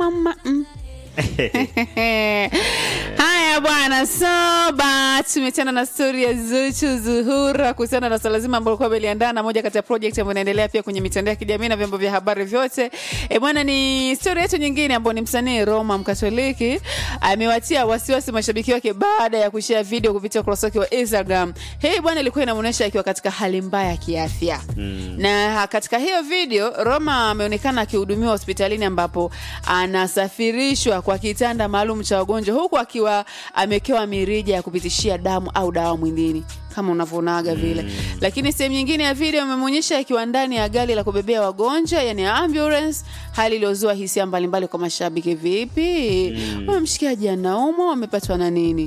mama mm. haya bwana soba tumetana na stori ya zuchu zuhura kuhusiana na swala zima ambalo kuwa ameliandaa na moja kati ya project ambayo inaendelea pia kwenye mitandao ya kijamii na vyombo vya habari vyote e bwana ni stori yetu nyingine ambayo ni msanii roma mkatoliki amewatia wasiwasi mashabiki wake baada ya kushea video kupitia ukurasa wake wa instagram hii bwana ilikuwa inamwonyesha akiwa katika hali mbaya ya kiafya mm. na katika hiyo video roma ameonekana akihudumiwa hospitalini ambapo anasafirishwa kwa kitanda maalum cha wagonjwa huku akiwa amewekewa mirija ya kupitishia damu au dawa mwilini kama unavyoonaga vile mm. lakini sehemu nyingine ya video amemwonyesha akiwa ndani ya gari la kubebea wagonjwa yani ambulance hali iliyozua hisia mbalimbali kwa mashabiki vipi mm. mshikaji anaumwa wamepatwa na nini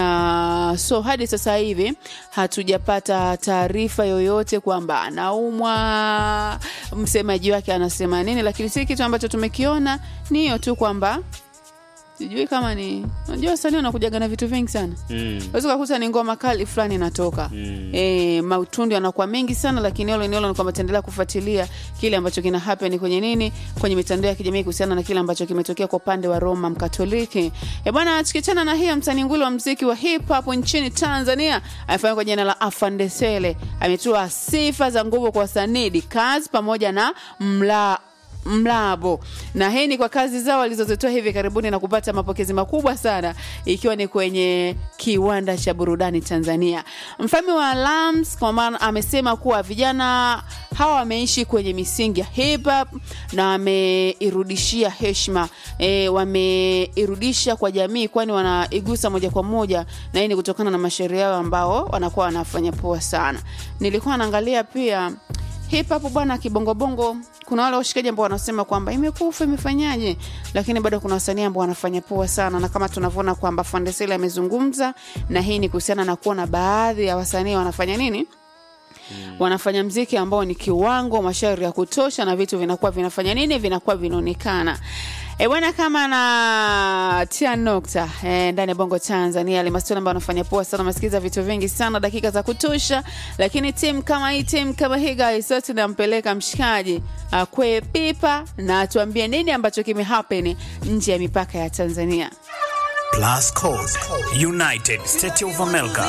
na so hadi sasa hivi hatujapata taarifa yoyote kwamba anaumwa msemaji wake anasema nini lakini si kitu ambacho tumekiona ni hiyo tu kwamba sijui kama ni unajua wasanii wanakujaga na vitu vingi sana Mm. wezi ukakuta ni ngoma kali fulani inatoka Mm. e, mautundi anakuwa mengi sana lakini olo niolo ni kwamba taendelea kufuatilia kile ambacho kina happen kwenye nini kwenye mitandao ya kijamii kuhusiana na kile ambacho kimetokea kwa upande wa roma mkatoliki e bwana tukichana na hiyo msanii nguli wa mziki wa hip hop nchini tanzania amefanya kwa jina la afandesele ametoa sifa za nguvu kwa wasanii dikaz pamoja na mla mlabo na hii ni kwa kazi zao walizozitoa hivi karibuni na kupata mapokezi makubwa sana ikiwa ni kwenye kiwanda cha burudani tanzania mfalme wa lams kwa maana amesema kuwa vijana hawa wameishi kwenye misingi ya hip hop na wameirudishia heshima e, wameirudisha kwa jamii kwani wanaigusa moja kwa moja na hii ni kutokana na mashairi yao ambao wanakuwa wanafanya poa sana nilikuwa naangalia pia hip hop bwana kibongobongo kuna wale washikaji ambao wanasema kwamba imekufa imefanyaje lakini bado kuna wasanii ambao wanafanya poa sana na kama tunavyoona kwamba fandesele amezungumza na hii ni kuhusiana na kuona baadhi ya wasanii wanafanya nini wanafanya mziki ambao ni kiwango mashairi ya kutosha na vitu vinakuwa vinafanya nini vinakuwa vinaonekana E bwana kama na tia nokta e, ndani ya bongo tanzania alimastoni ambao anafanya poa sana amesikiza vitu vingi sana dakika za kutosha lakini tim kama hii tim kama hii guys sote nampeleka mshikaji akwe pipa na atuambie nini ambacho kimehappen nje ya mipaka ya tanzania Plus Code, United States of America,